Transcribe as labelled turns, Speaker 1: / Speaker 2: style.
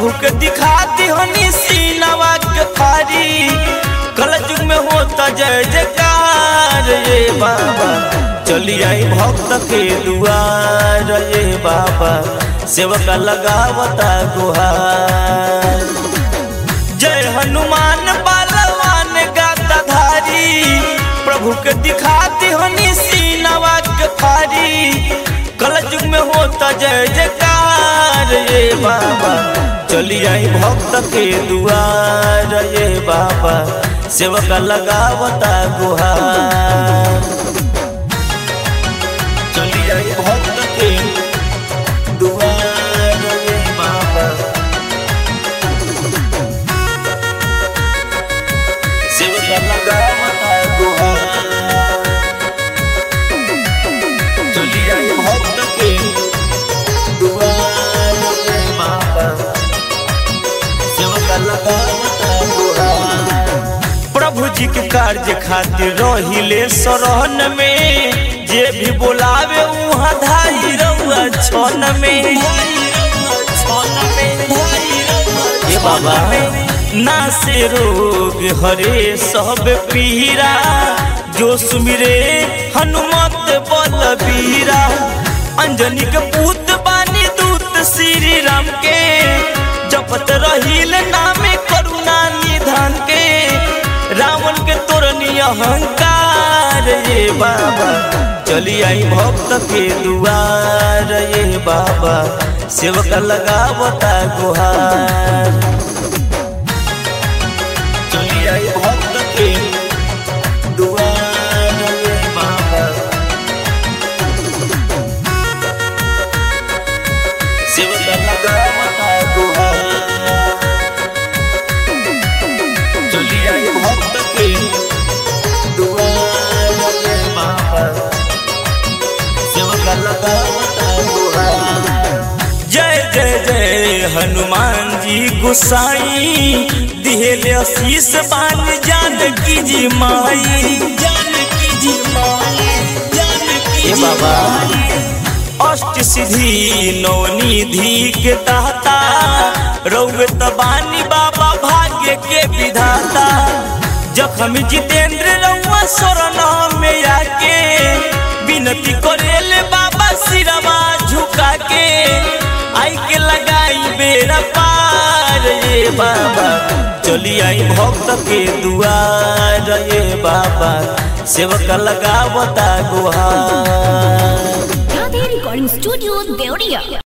Speaker 1: प्रभु के दिखाती हनी सीनवा के फारी कल युग में होता जय जयकार ये बाबा चली आई भक्त के दुआर ये बाबा सेवक लगावता गुहार जय हनुमान बालवान गाता धारी प्रभु के दिखाती हनी सीनवा के फारी कल युग में होता जय जयकार ये बाबा चली आई भक्त के दुआर ये बाबा सेवक लगावता गुहार चली आई भक्त के दुआर ये बाबा सेवक लगावता गुहार चली आई भक्त के दुआर ये बाबा सेवक लगावता गुहार प्रभु जी के कार्य खातिर रहिले शरण में जे भी बोलावे उहाँ धाई रहुआ छन में ये बाबा ना से रोग हरे सब पीरा जो सुमिरे हनुमत बलबीरा अंजनी के पूत बानी दूत श्री राम के जपत रहिल नामे करुणा निधान के रावण के तोरनी अहंकार ये बाबा चली आई भक्त के दुआर ये बाबा सेवक लगावता गुहार चली आई भक्त के दुआर ये बाबा सेवक लगावता गुहार चली आई भक्त के दुआर ये बाबा सेवक लगावता गुहार जय जय जय हनुमान जी गुसाई दिहेले आशीष बान जानकी जी माई जानकी जी माई जानकी जी बाबा अष्ट सिद्धि नवनिधि के दाता रौवे तबानी बाबा भाग्य के विधाता जखम जितेंद्र रउआ शरण में आके विनती करेले बाबा सिरवा झुका के आई के लगाई बेरा पार ये बाबा चली आई भक्त के दुआर ये बाबा सेवक लगावता गुहार
Speaker 2: Radhe Recording Studio, Deoria.